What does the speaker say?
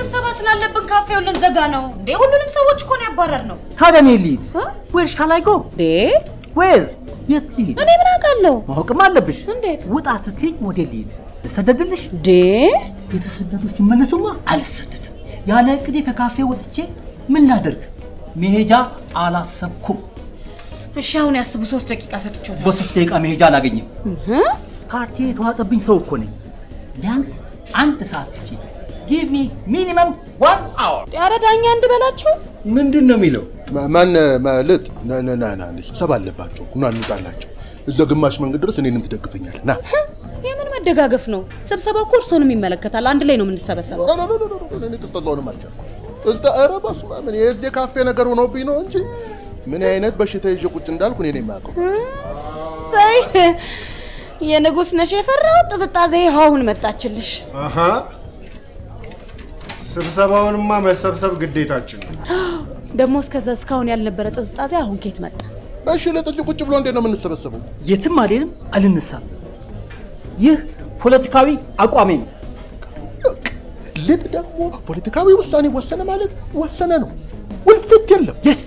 ስብሰባ ስላለብን ካፌውን ልንዘጋ ነው እንዴ? ሁሉንም ሰዎች እኮ ነው ያባረር ነው። ታዲያ እኔ ልሂድ? ዌር ሻል አይ ጎ? ዴ ዌር የት ልሂድ? እኔ ምን አውቃለሁ? ማወቅም አለብሽ። እንዴት? ውጣ ስትይኝ ወደ ልሂድ? ልሰደድልሽ? ዴ የተሰደዱ ሲመለሱማ አልሰደድም። ያለ እቅዴ ከካፌ ወጥቼ ምን ላደርግ? መሄጃ አላሰብኩም። እሺ አሁን ያስቡ። ሶስት ደቂቃ ሰጥቼዎታል። በሶስት ደቂቃ መሄጃ አላገኝም። ፓርቲ የተዋጠብኝ ሰው እኮ ነኝ። ቢያንስ አንድ ሰዓት ስጪ። ጊቭ ሚ ሚኒመም ዋን አወር። ኧረ ዳኛ እንድበላቸው ምንድን ነው የሚለው? ማን ማለት ና ና ና ና ስብሰባ አለባቸው ና እንውጣላቸው። እዛ ግማሽ መንገድ ድረስ እኔንም ትደግፈኛለህ። ና የምን መደጋገፍ ነው? ስብሰባው እኮ እርሶንም ይመለከታል። አንድ ላይ ነው የምንሰበሰበው። ኖ ኖ ኖ ኖ ኖ፣ እኔ ቅስጠላውንም አልቻልኩም። ቅስጠ ኧረ በስመ አብ እኔ የዚህ ካፌ ነገር ሆኖብኝ ነው እንጂ ምን አይነት በሽታ ይዤ ቁጭ እንዳልኩ እኔ ነኝ የማውቀው። ሰይ የንጉሥ ነሽ የፈራው ጥዝጣዜ አሁን መጣችልሽ። አሃ ስብሰባውንማ መሰብሰብ ግዴታችን ነው። ደግሞ እስከዛ እስካሁን ያልነበረ ጥዝጣዜ አሁን ኬት መጣ? እሺ ለጥጅ ቁጭ ብሎ እንዴት ነው የምንሰበሰበው? የትም አልሄድም፣ አልነሳም። ይህ ፖለቲካዊ አቋሜ ነው። ልጥ ደግሞ ፖለቲካዊ ውሳኔ ወሰነ ማለት ወሰነ ነው። ውልፍት የለም። የስ